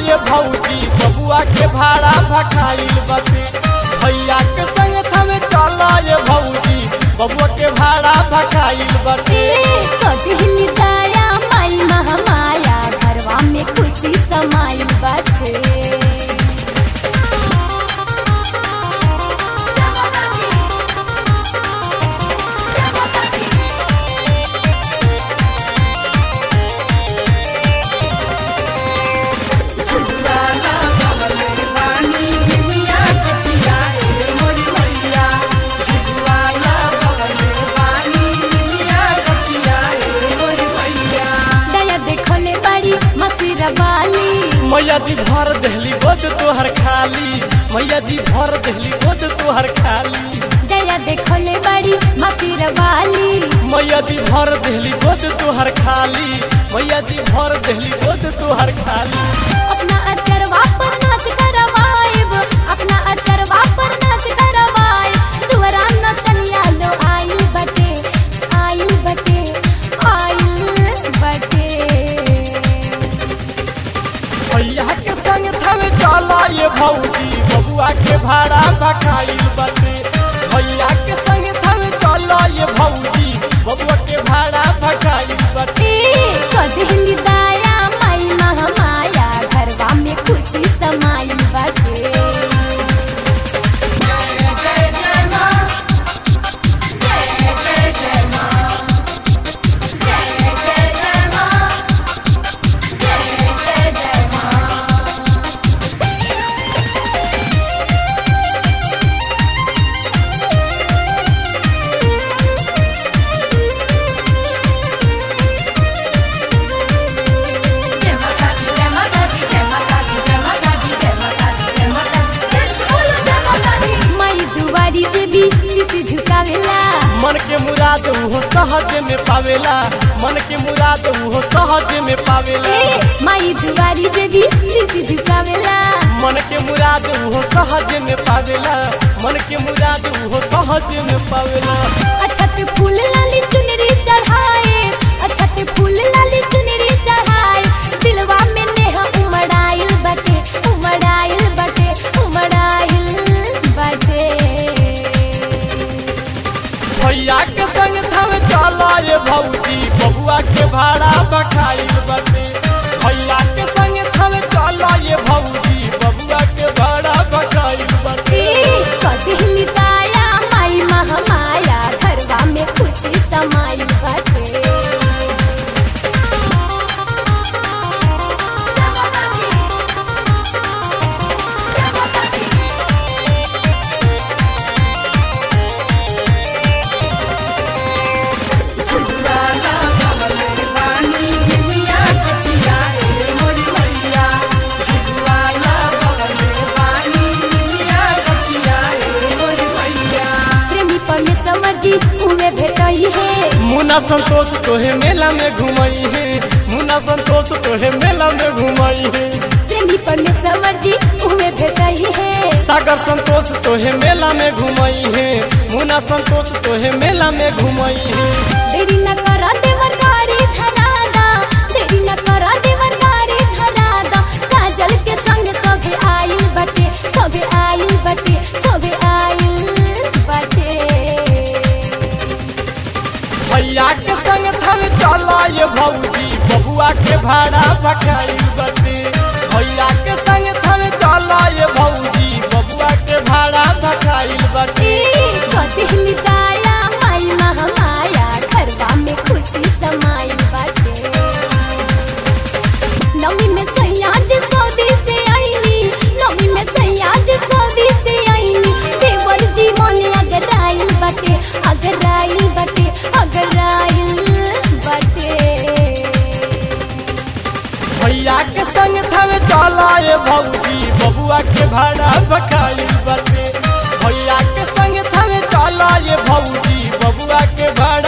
ये भौजी बबुआ के भाड़ा भखाइल बटे भैया के संग थमे चल ये भौजी बबुआ के भाड़ा भखाइल बटे कजहिली दाया माई महामाया घरवा में खुशी समाइल बाटे दया देखले बड़ी मसीर वाली मैया जी भर दहली बोझ तोहर खाली मैया जी भर दहली बोझ तोहर खाली दया देखले बड़ी मसीर वाली मैया जी भर दहली बोझ तोहर खाली मैया जी भर दहली बोझ तोहर खाली अपना अचरवा पर नाच करवाएब अपना अचरवा पर नाच करवाएब दुआरा नचनिया लो आइल बटे आइल बटे आइल बटे भैया के संग थमे चल ये भौजी बबुआ के भाड़ा भखाइल बटे भैया के संग थमे चल ये भौजी बबुआ के भाड़ा भखाइल बटे ए कजहिली दाया माई महामाया घरवा में खुशी समाइल बाटे माई दुआरी से भी शीशी झुकावेला मन के मुराद उहो सहज में पावेला मन के मुराद उहो सहज में पावेला ए माई दुआरी से भी शीशी झुकावेला मन के मुराद उहो सहज में पावेला मन के मुराद उहो सहज में पावेला अछत फूल लाली चुनरी चढ़ाए अछत फूल लाली चुनरी चढ़ाए दिलवा में नेहा उमड़ाइल बटे उमड़ाइल बटे उमड़ाइल बटे भैया के संग थम चल ये भौजी बबुआ के भाड़ा बखाइल बटे भैया के संग थम चल ये भौजी बबुआ के भाड़ा बखाइल बटे ए कदहिली दाया माई महामाया घरवा में खुशी समाइल बटे प्रेमी परमेश्वर जी उहे भेटई है मुन्ना संतोष तोहे मेला में घुमई है मुन्ना संतोष तोहे मेला में घुमई है प्रेमी परमेश्वर जी उहे भेटई है सागर संतोष तोहे मेला में घुमई है मुन्ना संतोष तोहे मेला में घुमई है देरी न कर देवर गाड़ी धरादा देरी न कर देवर गाड़ी धरादा काजल के संग सबे आइल बटे सबे आइल बटे सबे आइल बटे भैया के संग थन चल ये भौजी बबुआ के भाड़ा बखाइल बटे भैया के संग थन चल ये भौजी बबुआ के भाड़ा बखाइल बटे ए कदहिली दाया माई महामाया घरवा में खुशी समाइल बाटे नवी में सैया जी सौदी से आईनी नवी में सैया जी सौदी से आईनी देवर जी मोने अगर आइल बाटे अगर आइल बाटे अगर आइल बाटे भैया के संग थन चल ये भौजी बबुआ के भाड़ा बखाइल बटे भैया के संग थन चल ये भौजी बबुआ के भाड़ा